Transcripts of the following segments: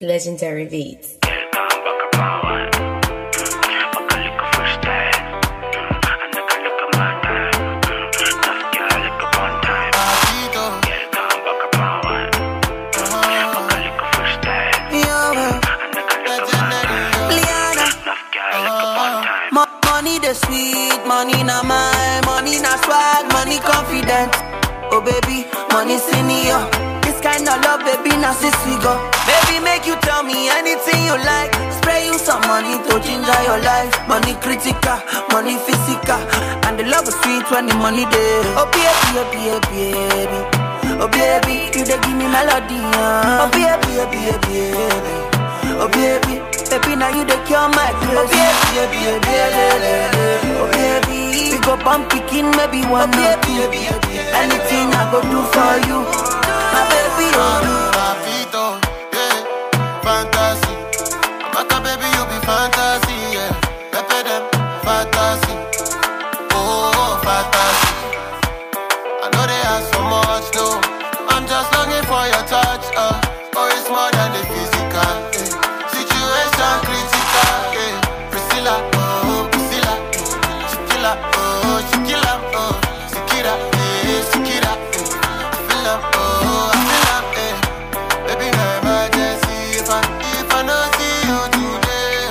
Legendary Beats. Money the sweet, money na my, money na swag, money confident. Oh baby, money senior. This kind of love, baby, now since we go. Baby, make you tell me anything you like. Spray you some money to ginger your life. Money critical, money physical, and the love is sweet when the money there. Oh baby, oh baby, baby. Oh baby, you dey give me melody. Uh. Oh baby, oh baby, baby. Oh baby, baby now you the cure my craze. Oh baby, baby, baby, oh baby, we go bump picking maybe one or two. Anything I go do for you, my baby. Oh. Papito, yeah, fantasy. Maka baby, you be fantasy, yeah. Pepe them, fantasy. Oh, fantasy. I know they ask so much, no. I'm just longing for your touch, uh. Oh, it's more than the physical, yeah. Situation critical, yeah. Priscilla, oh, Priscilla. Shakira, oh, Shakira, oh. Shakira, yeah, Shakira, yeah. I feel am, oh, I feel am, eh. Baby, no emergency. If I, if I no see you today,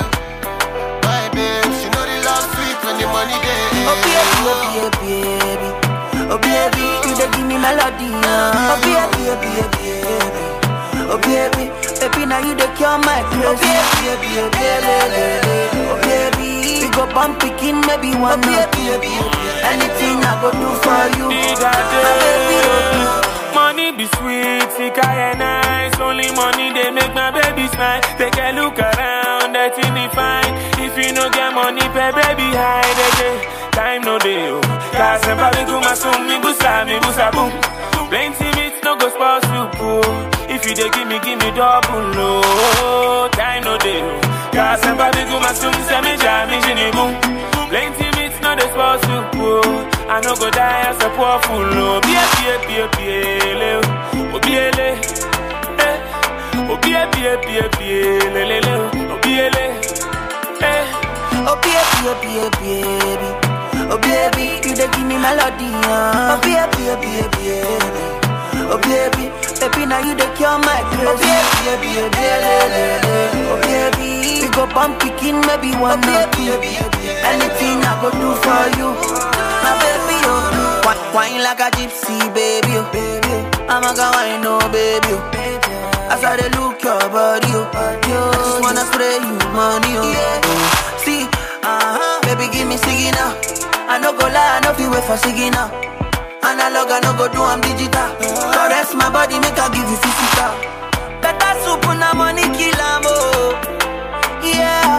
my babe, she know the love sweet when the money there. Oh baby, oh baby, oh baby, you dey give me melody. Uh. Oh baby, oh baby, baby. Oh baby, baby now you dey cure my craze. Oh baby, oh baby, oh baby, we go bump picking maybe one or two. Anything I go do for you, my baby. Oh. Money be sweet, sick and nice. Only money they make my baby smile. Take a look around, that in the fine. If you no get money, pay baby hide again. Time no day, oh. Cause I'm probably go my soon, me busa, me busa boom. Plenty meat no go spoil soup, oh. If you dey give me, give me double, oh. Time no day, oh. Cause I'm probably go my soon, say me jam, me jini boom. Plenty meat no dey spoil soup, oh. I no go die as a poor fool, oh. Bie, bie, bie, bie, le, oh. Oh, bie, le. Eh. Oh, bie, bie, bie, bie, le, le, le, oh. Oh, bie, le. Eh. Oh baby, oh baby, baby. Oh baby, you dey give me melody. Uh. Oh baby, oh baby, baby. Oh baby, baby now you dey cure my craze. Oh baby, oh baby, oh baby, we go bump picking maybe one or two. Anything I go do for you, my baby. Oh, Wi- wine like a gypsy, baby. Oh, baby, I'm a go wine, oh baby. Oh. As I dey look your body, oh, yo, just wanna spray you money, oh. Yeah. See, uh-huh, baby, give me signal. I no go lie, I no feel wait for signal. Analog, I no go do, I'm digital. Caress my body, make I give you physical. Better soup, na money kill 'em, oh. Yeah.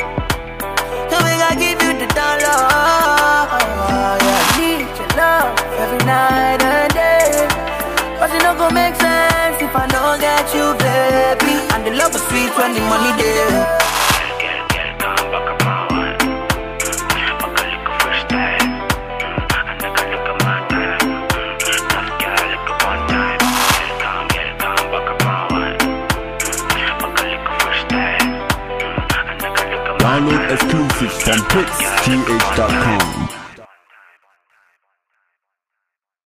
So make I give you the dollar. Yeah, I need your love every night and day. But it no go make sense if I don't get you, baby. And the love is sweet when the money there. Download exclusives from PixGH.com.